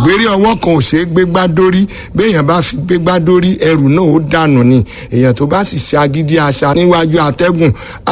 ìgbérí ọwọ́ kan ò ṣe é gbégbá dórí béèyàn bá fi gbégbá dórí ẹrù náà ó dànù ni èèyàn tó bá sì ṣe agídí aṣa níwájú atẹ́gùn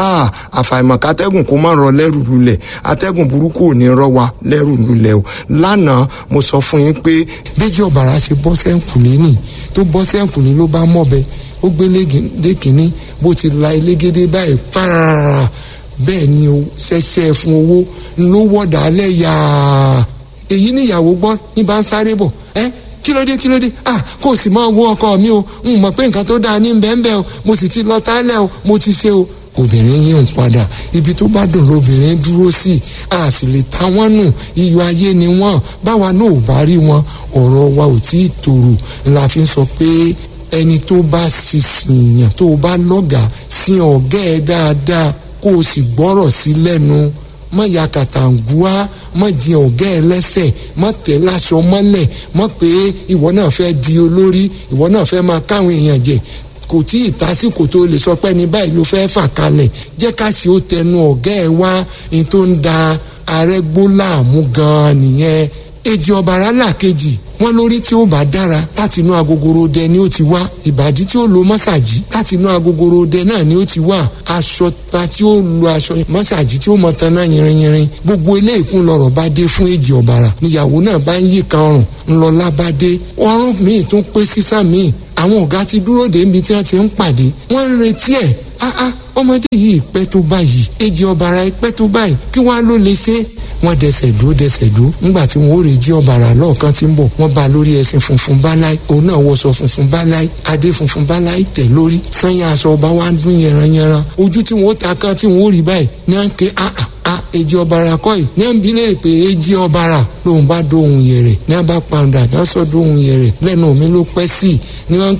àfàìmọ̀ kátẹ́gùn kó má rọ lẹ́rù lulẹ̀ atẹ́gùn burúkú ò ní rọ wa lẹ́rù lulẹ̀ o lánàá mo sọ fún yín pé méjì ọ̀bàrà ṣe bọ́ sẹ́ǹkùlé nì tó bọ́ sẹ́ǹkùlé ló bá mọ̀bẹ ó gbé lẹ́kìnní bó ti la elégédé báyìí fárárá bẹ́ẹ̀ ni o ṣẹ̀ṣẹ̀ fún owó ló wọ̀dà alẹ́ yàá èyí níyàwó gbọ́ ní bá ń sáré bọ̀ ẹ́ kí ló dé kí ló dé ah kó o sì máa wo ọkọ mi o n mọ̀ pé nǹkan tó dáa ní bẹ́ẹ̀nbẹ́ẹ́ o mo sì ti lọ tálẹ̀ o mo ti ṣe o obìnrin yìí ń padà ibi tó bá dùn lóbìnrin dúró sí a sì lè ta wọ́n nù iyọ̀ ayé ni wọ́n báwa náà ò bá rí wọn ọ̀rọ̀ wa ò tí ì tòrò la fi ń sọ pé ẹni tó bá sì sìyàn tó bá lọ́gàá sí ọ̀gá ẹ̀ dáadáa kó o sì gbọ́rọ̀ sí lẹ́nu mọ ya kàtàǹgùá mọ jẹ ọgá ẹ lẹ́sẹ̀ mọ tẹ láṣọ mọ́lẹ̀ mọ pé ìwọ náà fẹ́ di olórí ìwọ náà fẹ́ máa káwọn èèyàn jẹ kò tí ì tásìkò tó lè sọ pé ní báyìí ló fẹ́ fà kalẹ̀ jẹ́ ká ṣe ó tẹnu ọ̀gá ẹ wá ní tó ń da arẹ́gbó láàmú gan-an nìyẹn èjì ọ̀bàrà làkejì wọn lórí tí ó bá dára láti inú agogoro dẹ ni ó ti wá ìbàdí tí ó lo mọ́sàgì láti inú agogoro dẹ náà ni ó ti wá aṣọ ta tí ó lo aṣọ mọ́sàgì tí ó mọ tan náà yìnrìnyìnrìn gbogbo ilé ìkún lọ̀rọ̀ bá dé fún èjì ọ̀bàrà níyàwó náà bá ń yí kan ọrùn ńlọlá bá dé ọrùn míì tún pé sísá míì àwọn ọ̀gá ti dúró dé ibi tí wọ́n ti ń pàdé wọ́n ń retí ẹ̀ áá ọmọdé yìí pẹ́ tó báyìí èjì ọ̀bàrà pẹ́ tó báyìí kí wọ́n á ló lè ṣe wọ́n dẹsẹ̀ dúró dẹsẹ̀ dúró nígbà tí wọ́n ó rè jí ọ̀bàrà lọ́ọ̀kan tí ń bọ̀ wọ́n bá lórí ẹṣin funfun báláì òun náà wọṣọ funfun báláì adé funfun báláì tẹ̀ lórí sanya aṣọ ọba wa ń dún yẹranyẹran ojú tí wọ́n ó ta kan tí wọ́n ó rí báyìí ní à ń ké àà a èjì ọ̀bàrà kọ́ yìí ní à ń bi léèrè pé èjì ọ̀bàrà lòun bá dóhun yẹ̀rẹ̀ ní à bá pàǹdà ní à sọ dóhun yẹ̀rẹ̀ lẹ́nu mi ló pẹ́ sí i ní wọ́n